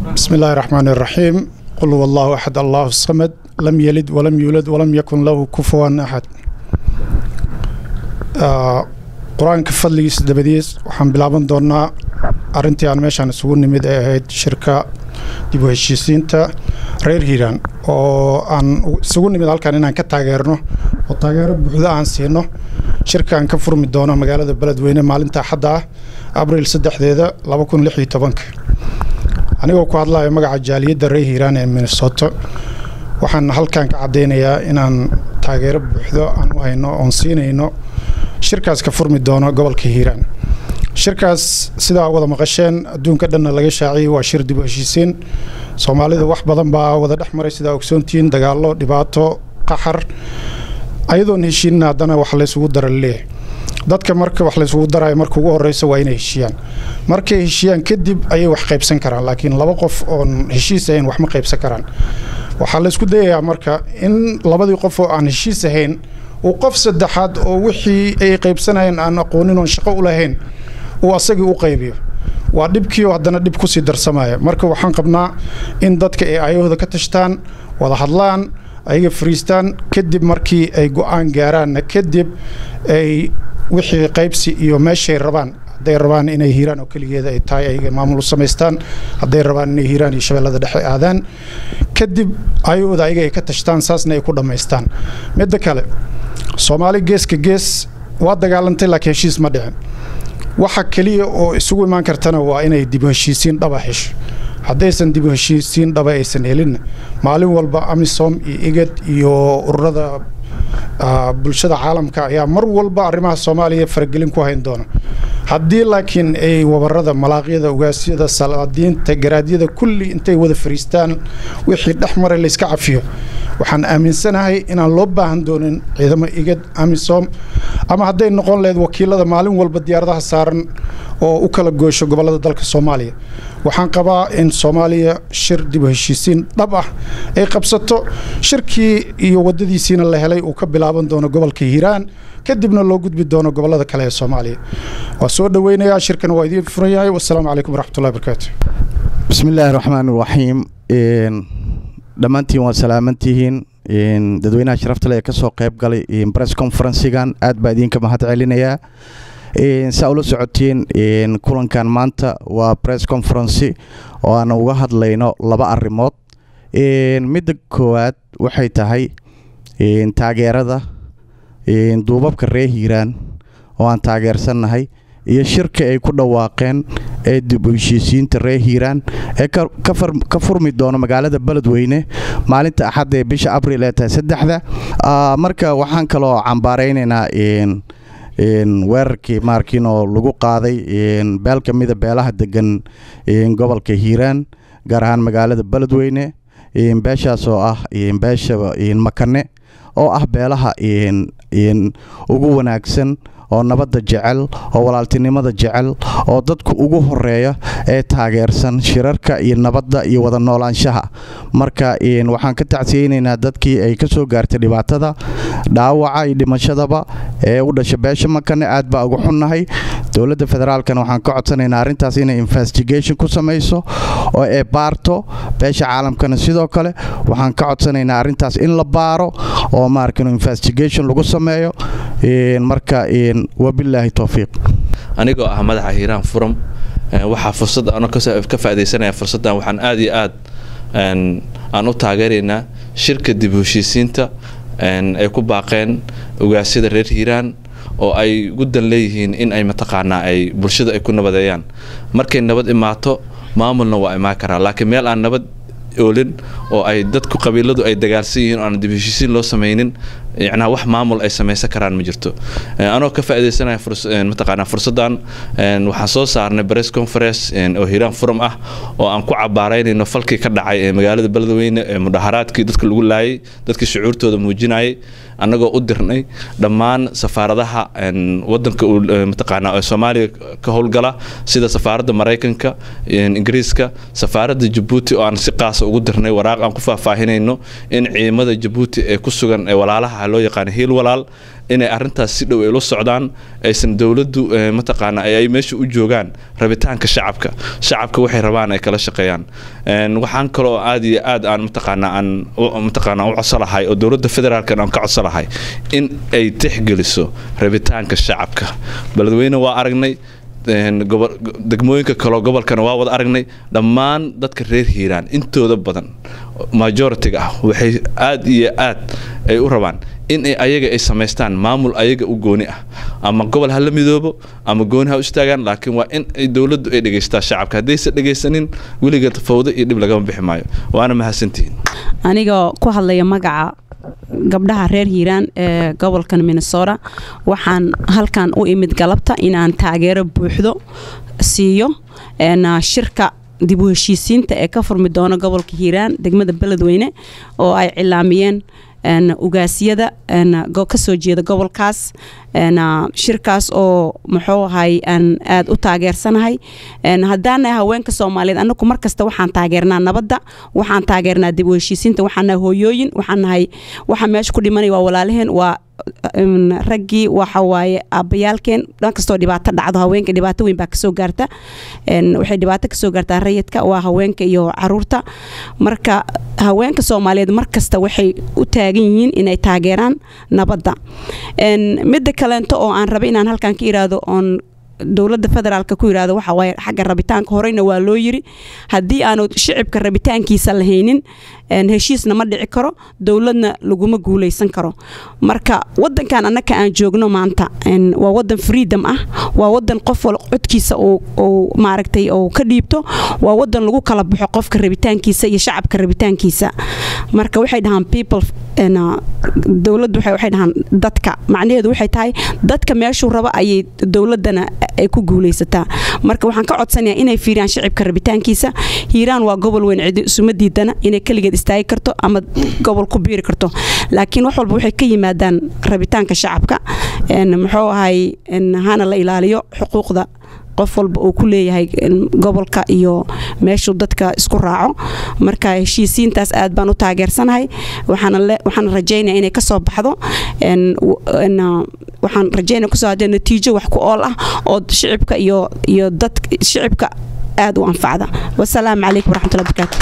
بسم الله الرحمن الرحيم قل هو الله أحد الله الصمد لم يلد ولم يولد ولم يكن له كفوا أحد آه qur-aanka fadligiisa dabadiis waxaan bilaaban doonaa arintii aan meeshaan isugu nimid ee ahayd shirka dib u heshiisiinta reer hiiraan oo aan isugu nimid halkan inaan ka taageerno oo taageero buuxda aan siino shirkaan ka furmi doono magaalada beledweyne maalinta axadda ah abriil saddexdeeda laba kun lix iyo tobanka anigoo ku hadlayo magaca jaaliyadda reer hiiraan ee minnesota waxaan halkan ka caddaynayaa inaan taageero buuxdo aan u hayno oon siinayno shirkaas ka furmi doono gobolka hiiraan shirkaas sidaa wada maqasheen adduunka dhanna laga shaaciyey waa shir dib u heshiisiin soomaalida wax badan baa wada dhex maray sidaa ogsoontihiin dagaallo dhibaato qaxar ayadoon heshiinin haddana wax laysugu dara leeyahay dadka marka wax laysugu darayo marka ugu horeysa waa inay heshiiyaan markay heshiiyaan kadib ayay wax qaybsan karaan laakiin laba qof oon heshiis ahayn wax ma qaybsan karaan waxaa laysku dayayaa marka in labadii qof oo aan heshiis ahayn uu qof saddexaad oo wixii ay qaybsanayeen aan aqoonin oon shaqo u lahayn uu asagii u qaybiyo waa dhibkiioo haddana dhib kusii darsamaya marka waxaan qabnaa in dadka ay ayahooda ka tashtaan wada hadlaan ayaga fariistaan kadib markii ay go-aan gaaraanna kadib ay wixii qaybsi iyo meeshay rabaan hadday rabaan inay hiiraan oo keligeeda ay tahay ayaga maamul u samaystaan hadday rabaan inay hiiraan iyo shabeellada dhexe aadaan kadib ayahooda ayaga ay ka tashtaan saasna ay ku dhammaystaan midda kale soomaali geeska gees waa dagaalantay laakiin heshiis ma dhicin waxa keliya oo isugu imaan kartana waa inay dib u heshiisiin dhaba hesho haddaysan dib u heshiisiin dhaba aysan helinna maalin walba amisom iyo igad iyo ururada bulshada caalamka ayaa mar walba arrimaha soomaaliya faragelin ku hayn doona haddii laakiin ay wabarada malaaqyada ugaasyada salaadiinta garaadyada kulli intay wada fariistaan wixii dhex maray layska cafiyo waxaan aaminsanahay inaan loo baahan doonin ciidamo igad amisom ama hadday noqon lahayd wakiilada maalin walba diyaaradaha saaran oo u kala goosho gobollada dalka soomaaliya waxaan qabaa in soomaaliya shir dib u heshiisiin dhab ah ay qabsato shirkii iyo waddadiisiina la helay uu ka bilaaban doono gobolka hiiraan kadibna loo gudbi doono gobollada kale ee soomaaliya waa soo dhoweynayaa shirkana waa idiin furan yahay wasalaamu calaykum waraxmatullahi barakaatu bismi illaahi raxmaan iraxiim dhammaantiin waa salaamantihiin dadweynaha sharafta le ee kasoo qayb galay bress conferensigan aad baa idinka mahad celinayaa saa ula socotiin kulankan maanta waa bress conferency oo aan uga hadlayno laba arrimood midda koowaad waxay tahay taageerada duubabka reer hiiraan oo aan taageersannahay iyo shirka ay ku dhawaaqeen ee dib u heshiisiinta reer hiiraan ee ka furmi doono magaalada beledweyne maalinta axadda ee bisha abriil ee tahay saddexda marka waxaan kaloo cambaaraynaynaa weerarkii maarkiin oo lagu qaaday beel ka mida beelaha degan gobolka hiiraan gaar ahaan magaalada beledweyne beeshaas oo ah beesha makane oo ah beelaha ugu wanaagsan oo nabadda jecel oo walaaltinimada jecel oo dadku ugu horeeya ee taageersan shirarka iyo nabadda iyo wada noolaanshaha marka waxaan ka tacsiyeynaynaa dadkii ay ka soo gaartay dhibaatada dhaawaca iyo dhimashadaba ee u dhasha beesha makane aad baa uga xunnahay dowladda federaalkana waxaan ka codsanaynaa arrintaas inay investigation ku samayso oo ay baarto beesha caalamkana sidoo kale waxaan ka codsanaynaa arrintaas in la baaro oo maarkin investigation lagu sameeyo marka wabilaahi towfiiq anigoo ah madaxa hiiraan furam waxaa fursad ano ka faaidaysanaya fursaddan waxaan aada iyo aad aan u taageeraynaa shirka dib u heshiisiinta ay ku baaqeen ogaasyada reer hiiraan oo ay guddan leeyihiin in ay mataqaanaa ay bulshada ay ku nabadeeyaan markay nabad imaato maamulna waa imaan karaa laakiin meel aan nabad oolin oo ay dadku qabiiladu ay dagaalsan yihiin oo aan dib heshiisiin loo samaynin yacnaa wax maamul ay samaysan karaan ma jirto anoo ka faaidaysanaya mataqaanaa fursaddan waxaan soo saarnay press conference oo hiiraan furam ah oo aan ku cabaaraynayno falkii ka dhacay ee magaalada beledweyne ee mudaharaadkii dadka lagu laayay dadkii shucuurtooda muujinayay annagoo u dirnay dhammaan safaaradaha wadanka mataqaanaa soomaaliya ka howlgala sida safaaradda maraykanka ingiriiska safaaradda jabuuti oo aan si qaasa ugu dirnay waraaq aan ku faahfaahinayno in ciidamada jabuuti ee ku sugan ee walaalaha waxaa loo yaqaana hiil walaal inay arintaas si dhow ay la socdaan aysan dowladdu mataqaana ay meesha u joogaan rabitaanka shacabka shacabka waxay rabaan ay kala shaqeeyaan waxaan kaloo aad iyo aad aan mataqaana aan mataqaana u codsolahay oo dowladda federaalkan aan ka codsolahay in ay tixgeliso rabitaanka shacabka beledweyne waa aragnay degmooyinka kaleo gobolkana waa wada aragnay dhammaan dadka reer hiiraan intooda badan majoritiga ah waxay aad iyo aad ay u rabaan in ay ayaga ay samaystaan maamul ayaga u gooni ah ama gobol ha la midoobo ama gooni ha u istaagaan laakiin waa in ay dowladdu ay dhegaystaa shacabka haddaysa dhegaysanin weliga fawdo iyo dhib lagama bixi maayo waana mahadsantihiin aniga ku hadlaya magaca gabdhaha reer hiiraan ee gobolkan minnesota waxaan halkan u imid galabta inaan taageero buuxdo siiyo shirka dib u heshiisiinta ee ka furmi doona gobolka hiiraan degmada beledweyne oo ay cilaamiyeen ugaasyada kasoo jeeda gobolkaas shirkaas oo muxuu ahay aan aada u taageersanahay haddaanahay haweenka soomaaliyeed anagu markasta waxaan taageernaa nabadda waxaan taageernaa dib u heshiisiinta waxaan nahay hooyooyin waxaan nahay waxa meesha ku dhimanaya waa walaalaheen waa raggii waxa waaye aabbayaalkeen dhankastoo dhibaato dhacdo haweenka dhibaato weyn baa kasoo gaarta waxay dhibaato kasoo gaartaa rayidka waa haweenka iyo caruurta marka haweenka soomaaliyeed markasta waxay u taagan yihiin inay taageeraan nabadda midda kaleento oo aan raba inaan halkan ka iraahdo oon dowladda federaalka ku yirahdo waxa waaye xagga rabitaanka horeyna waa loo yiri haddii aanu shicibka rabitaankiisa lahaynin heshiisna ma dhici karo dowladna laguma guuleysan karo marka wadankan annaka aan joogno maanta waa wadan freedom ah waa wadan qof wal codkiisa uu maaragtay uu ka dhiibto waa wadan lagu kala baxo qofka rabitaankiisa iyo shacabka rabitaankiisa marka waxay dhahaan people dowladdu waxay dhahaan dadka macnaheedu waxay tahay dadka meeshuu rabo ayay dowladana ay ku guuleysataa marka waxaan ka codsanayaa inay fiiriyaan shicibka rabitaankiisa hiiraan waa gobol weyn cidi isuma diidana inay keligeed istaagi karto ama gobol ku biiri karto laakiin wax walba waxay ka yimaadaan rabitaanka shacabka muxuu ahay hana la ilaaliyo xuquuqda qof walba uu ku leeyahay gobolka iyo meeshuu dadka isku raaco marka heshiisiintaas aad baan u taageersanahay waxaan rajaynaya inay kasoo baxdo waxaan rajaynaya kusoo hadee natiijo wax ku ool ah oo shicibka iyo iyo dad shicibka aad u anfacda wasalaamu calaykum waraxmatullahi barakaatu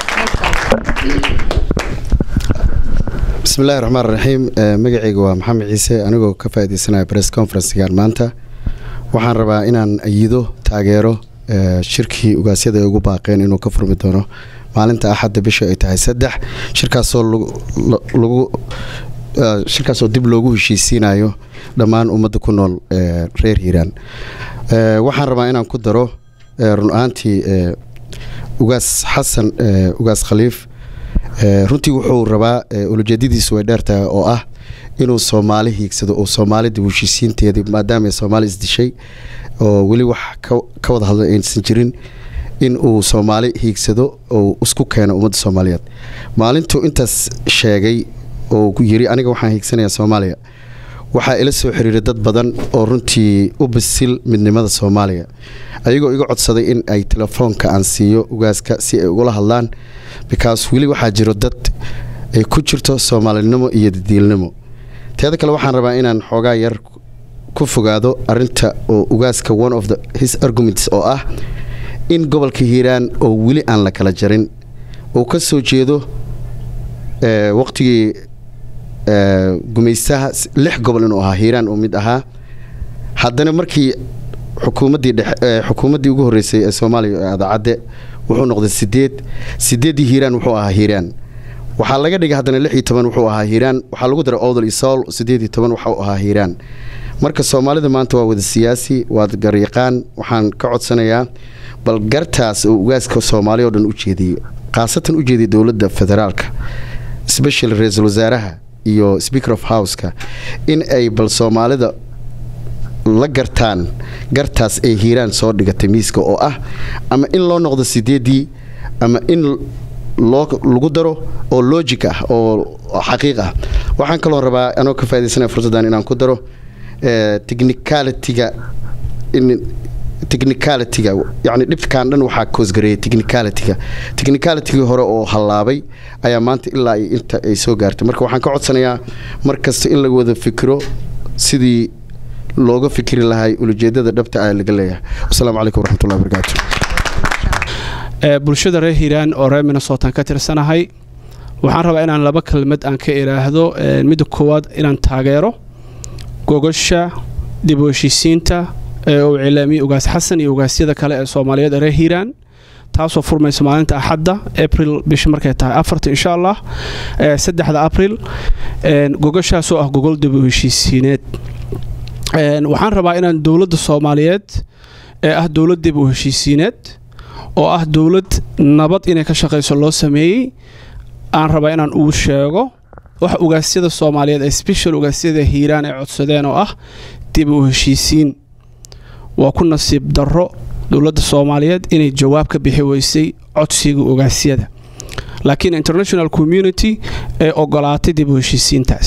bismillahi raxmaan raxiim magacayga waa maxamed ciise anigoo ka faaideysanaya press conferencegaan maanta waxaan rabaa inaan ayido taageero shirkii ugaasyada ay ugu baaqeen inuu ka furmi doono maalinta axadda bisha ay tahay saddex shirkaasoo lagu shirkaasoo dib loogu heshiisiinayo dhammaan ummadda ku nool reer hiiraan waxaan rabaa inaan ku daro run ahaantii ugaas xasan ugaas khaliif runtii wuxuu rabaa ulajeedadiisu way dheertahay oo ah inuu soomaali hiigsado oo soomaalida heshiisiinteedii maadaama ay soomaali isdishay oo weli wax ka wada hadla aysan jirin in uu soomaali hiigsado oo isku keeno ummadda soomaaliyeed maalintuu intaas sheegay oo yiri aniga waxaan hiigsanayaa soomaaliya waxaa ila soo xiriiray dad badan oo runtii u bisil midnimada soomaaliya ayagoo iga codsaday in ay telefoonka aan siiyo ugaaska si ay ugula hadlaan bikaas weli waxaa jiro dad ay ku jirto soomaalinimo iyo dadiilnimo teeda kale waxaan rabaa inaan xoogaa yar ku fogaado arinta oo ugaaska one of the his arguments oo ah in gobolka hiiraan oo weli aan la kala jarin uu ka soo jeedo waqtigii gumaystaha lix gobol inuu ahaa hiiraan uu mid ahaa haddana markii xukuumaddii dhexe xukuumaddii ugu horreysay ee soomaaliya ee adaacadde wuxuu noqday sideed sideeddii hiiraan wuxuu ahaa hiiraan waxaa laga dhigay haddana lix iyo toban wuxuu ahaa hiiraan waxaa lagu daray owdal iyo sool sideed iyo toban waxuu ahaa hiiraan marka soomaalida maanta waa wada siyaasi waad garyaqaan waxaan ka codsanayaa bal gartaas oo ugaaska soomaaliya oo dhan u jeediyo khaasatan u jeediya dowladda federaalka special ra-iisul wasaaraha iyo speaker of houseka in ay bal soomaalida la gartaan gartaas ay hiiraan soo dhigatay miiska oo ah ama in loo noqdo sideedii ama in loo lagu daro oo logic ah oo xaqiiq ah waxaan kaloo rabaa anoo ka faa'idaysanaya fursaddan inaan ku daro technicalityga in technicalityga yacni dhibkan dhan waxaa koosgareeyay technicalityga technicalitygii hore oo hallaabay ayaa maanta ilaa iyo inta ay soo gaartay marka waxaan ka codsanayaa mar kasta in laga wada fikiro sidii looga fikri lahay ulajeedada dhabta ah laga leeyahay wasalaamu calaykum waraxmatullahi wabarakaatu bulshada reer hiiraan oo reer minnesotan ka tirsanahay waxaan rabaa inaan laba kelmad aan ka idhaahdo midda koowaad inaan taageero gogasha dib u heshiisiinta ee uu cilaamiyey ugaas xasan iyo ugaasyada kale ee soomaaliyeed ee reer hiiraan taasoo furmaysa maalinta axadda april bisha markay tahay afarta insha allah saddexda april gogashaasoo ah gogol dib u heshiisiineed waxaan rabaa inaan dowladda soomaaliyeed ee ah dowlad dib u heshiisiineed oo ah dowlad nabad inay ka shaqayso loo sameeyey aan rabaa inaan uu sheego wax ugaasyada soomaaliyeed ee special ugaasyada hiiraan ay codsadeen oo ah dib u heshiisiin waa ku nasiib darro dowladda soomaaliyeed inay jawaab ka bixi weysay codsiga ugaasyada laakiin international community ee ogolaatay dib u heshiisiintaas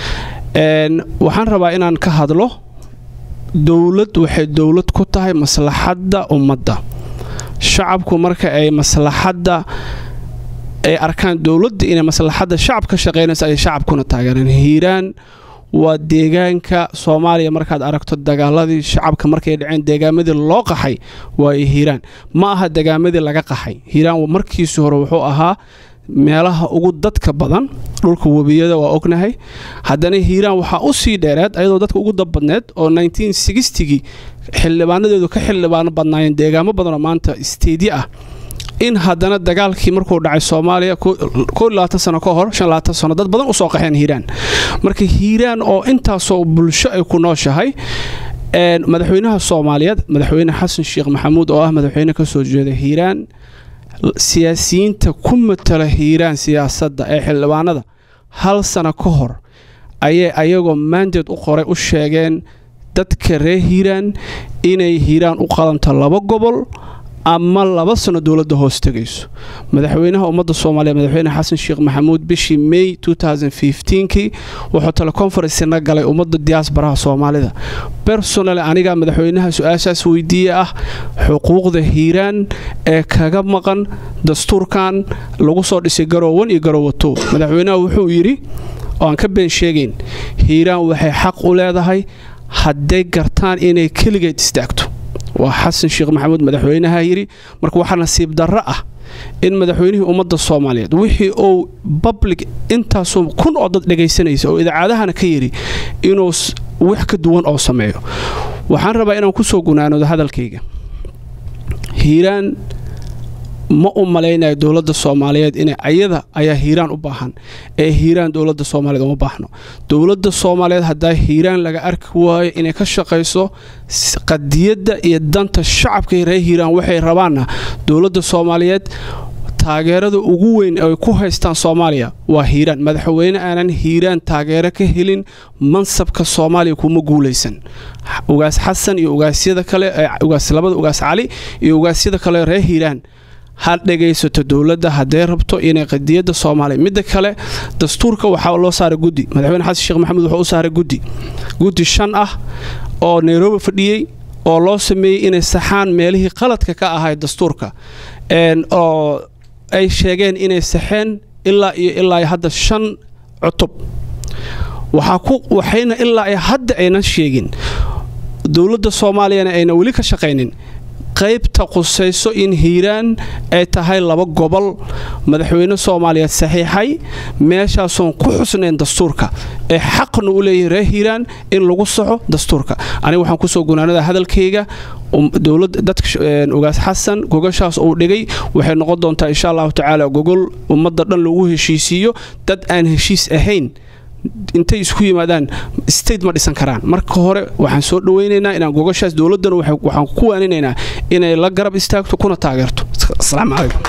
waxaan rabaa inaan ka hadlo dowlad waxay dowlad ku tahay maslaxadda ummadda shacabku marka ay maslaxadda ay arkaan dowladda inay maslaxadda shacab ka shaqaynaysa ay shacabkuna taageereen hiiraan waa deegaanka soomaaliya markaad aragto dagaaladii shacabka markay dhaceen deegaamadii loo qaxay waayo hiiraan ma aha degaamadii laga qaxay hiiraan markiisii hore wuxuu ahaa meelaha ugu dadka badan dhulka webiyada waa ognahay haddana hiiraan waxaa u sii dheereed ayadoo dadka ugu dabbadneed oo gii xildhibaanadeedu ka xildhibaano badnaayeen deegaamo badanoo maanta isteedyo ah in haddana dagaalkii markuu dhacay soomaaliya sano ka hor sano dad badan usoo qaxeen hiiraan marka hiiraan oo intaasoo bulsho ay ku nooshahay madaxweynaha soomaaliyeed madaxweyne xasan sheekh maxamuud oo ah madaxweyne kasoo jeeda hiiraan siyaasiyiinta ku matala hiiraan siyaasadda ee xildhibaanada hal sano ka hor ayay ayagoo maandeed u qoray u sheegeen dadka reer hiiraan inay hiiraan u qadanto laba gobol ama laba sano dowladda hoos tegayso madaxweynaha ummadda soomaaliya madaxweyne xasan sheekh maxamuud bishii may kii wuxuu teleconferencena galay ummadda diyaasbaraha soomaalida bersonal aniga madaxweynaha su-aashaas weydiiye ah xuquuqda hiiraan ee kaga maqan dastuurkan lagu soo dhisay garoowan iyo garoowato madaxweynaha wuxuu yidhi oo aan ka been sheegayn hiiraan waxay xaq u leedahay hadday gartaan inay keligeed istaagto waa xasan sheekh maxamuud madaxweynaha yidhi marka waxaa nasiib darro ah in madaxweynihii ummadda soomaaliyeed wixii uu public intaasoo kun oo dad dhegaysanaysa oo idaacadahana ka yidhi inuu wax ka duwan oo sameeyo waxaan rabaa inaan ku soo gunaanoodo hadalkayga hiiraan ma u malaynayo dowladda soomaaliyeed inay ayada ayaa hiiraan u baahan ee hiiraan dowladda soomaaliyeed uma baahno dowladda soomaaliyeed haddaa hiiraan laga arki waayo inay ka shaqayso qadiyadda iyo danta shacabka reer hiiraan waxay rabaanna dowladda soomaaliyeed taageerada ugu weyn ay ku haystaan soomaaliya waa hiiraan madaxweyne aanan hiiraan taageero ka helin mansabka soomaaliya kuma guulaysan ugaas xasan iyo ugaasyada kale labada ugaas cali iyo ugaasyada kale reer hiiraan ha dhegaysato dowladda hadday rabto inay qadiyadda soomaaliya midda kale dastuurka waxaa loo saaray guddi madaxweyne xasan sheekh maxamuud wuxuu u saaray guddi guddi shan ah oo nairobi fadhiyey oo loo sameeyey inay saxaan meelihii qaladka ka ahayd dastuurka oo ay sheegeen inay saxeen ilaa iyo ilaa hadda shan cutub waxayna ilaa hadda aynan sheegin dowladda soomaaliyana ayna weli ka shaqaynin qaybta qusayso in hiiraan ay tahay laba gobol madaxweyne soomaaliyeed saxiixay meeshaasoon ku xusnayn dastuurka ee xaqna u leeyahay reer hiiraan in lagu saxo dastuurka aniga waxaan kusoo gunaanada hadalkayga dowladda dadka ugaas xasan gogashaas uu dhigay waxay noqon doontaa insha allahu tacaala gogol ummadda dhan lagu heshiisiiyo dad aan heshiis ahayn intay isku yimaadaan state ma dhisan karaan marka hore waxaan soo dhawaynaynaa inaan gogashaas dowladdana waxaan ku waaninaynaa inay la garab istaagto kuna taageerto asalaamu calaykum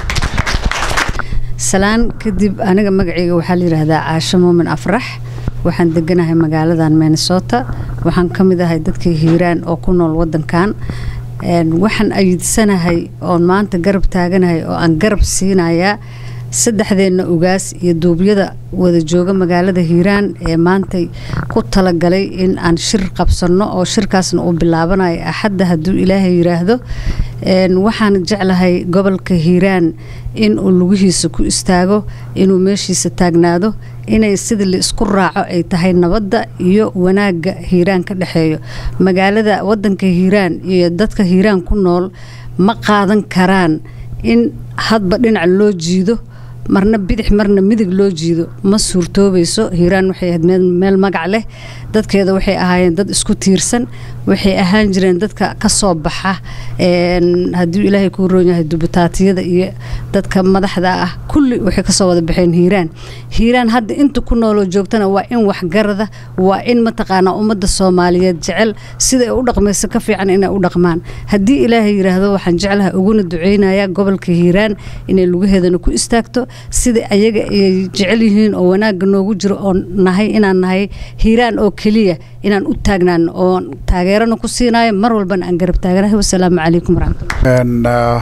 salaan kadib aniga magacayga waxaa la yidhaahdaa caasho muumin afrax waxaan deganahay magaaladan minnesota waxaan ka mid ahay dadka hiiraan oo ku nool wadankan waxaan ayidsanahay oon maanta garab taaganahay oo aan garab siinayaa saddexdeenna ugaas iyo duubyada wada jooga magaalada hiiraan ee maantay ku talagalay in aan shir qabsanno oo shirkaasna uu bilaabanayo axadda hadduu ilaahay yiraahdo waxaan jeclahay gobolka hiiraan in uu lugihiisa ku istaago inuu meeshiisa taagnaado inay sida la isku raaco ay tahay nabadda iyo wanaagga hiiraan ka dhexeeyo magaalada wadanka hiiraan iyo dadka hiiraan ku nool ma qaadan karaan in hadba dhinac loo jiido marna bidix marna midig loo jiido ma suurtoobayso hiiraan waxay ahayd meel magac leh dadkeeda waxay ahaayeen dad isku tiirsan waxay ahaan jireen dadka ka soo baxa hadduu ilaahay kuu roon yahay dubutaatiyada iyo dadka madaxda ah kulli waxay kasoo wada baxeen hiiraan hiiraan hadda inta ku nooloo joogtana waa in waxgarada waa in mataqaanaa ummadda soomaaliyeed jecel siday u dhaqmayso ka fiican inay u dhaqmaan haddii ilaahay yiraahdo waxaan jeclaha uguna duceynaya gobolka hiiraan inay lugaheedana ku istaagto sida ayaga ay jecel yihiin oo wanaagga noogu jiro oo nahay inaan nahay hiiraan oo keliya inaan u taagnaan oo taageerana ku siinayo mar walbana aan garab taaganahay wasalaamu calaykum waraxmatullah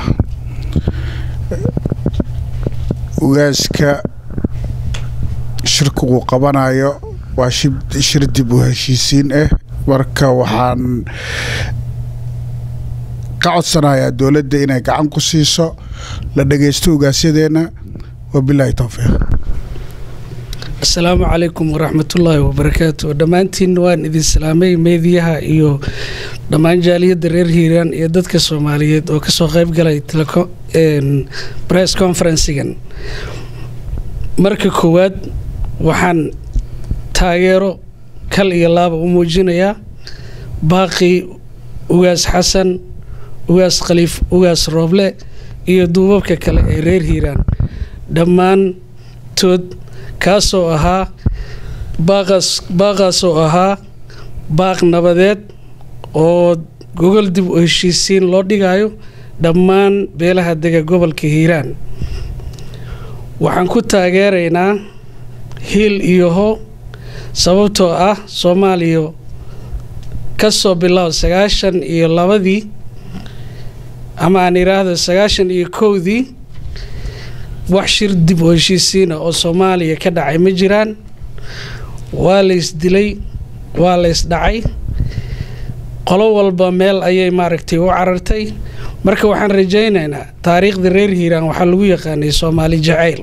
ugaaska shirka uu qabanayo waa shir dib u heshiisiin ah marka waxaan ka codsanayaa dowladda inay gacan ku siiso la dhagaysto ugaasyadeena wabilaahi towfiiq asalaamu calaykum waraxmatullaahi wabarakaatu dhammaantiin waan idin salaamay meediyaha iyo dhammaan jaaliyadda reer hiiraan iyo dadka soomaaliyeed oo kasoo qayb galay press conferensigan marka koowaad waxaan taageero kal iyo laaba u muujinayaa baaqii ugaas xasan ugaas khaliif ugaas rooble iyo duubabka kale ee reer hiiraan dhammaantood kaasoo ahaa baaqaas baaqaasoo ahaa baaq nabadeed oo gogol dib u heshiisiin loo dhigayo dhammaan beelaha dega gobolka hiiraan waxaan ku taageeraynaa hiil iyo ho sababtoo ah soomaaliya ka soo bilow sagaashan iyo labadii ama aan idhaahdo sagaashan iyo kowdii wax shir dib u heshiisiina oo soomaaliya ka dhacay ma jiraan waa lays dilay waa lays dhacay qolo walba meel ayay maaragtay u carartay marka waxaan rajaynaynaa taariikhdii reer hiiraan waxaa lagu yaqaanay soomaali jacayl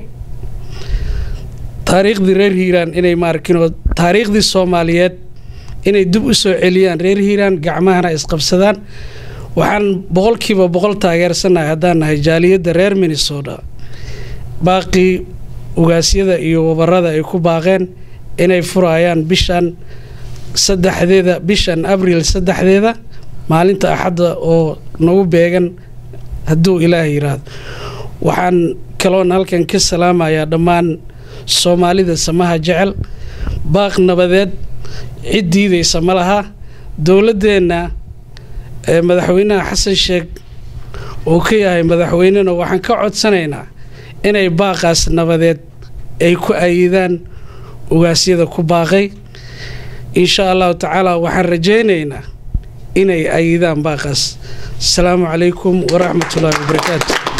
taariikhdii reer hiiraan inay maarkinoo taariikhdii soomaaliyeed inay dib u soo celiyaan reer hiiraan gacmahana isqabsadaan waxaan boqolkiiba boqol taageersanahay haddaan nahay jaaliyadda reer minnesota baaqii ugaasyada iyo wabarada ay ku baaqeen inay furayaan bishan saddexdeeda bishan abriil saddexdeeda maalinta axadda oo nagu beegan hadduu ilaah yiraahdo waxaan kaloon halkan ka salaamayaa dhammaan soomaalida samaha jecel baaq nabadeed cid diidaysa ma laha dowladdeenna ee madaxweynaha xasan sheekh uu ka yahay madaxweynena waxaan ka codsanaynaa inay baaqaas nabadeed ay ku ayidaan ugaasyada ku baaqay insha allahu tacaala waxaan rajaynaynaa inay ayidaan baaqaas asalaamu calaykum waraxmatullaahi wabarakaatu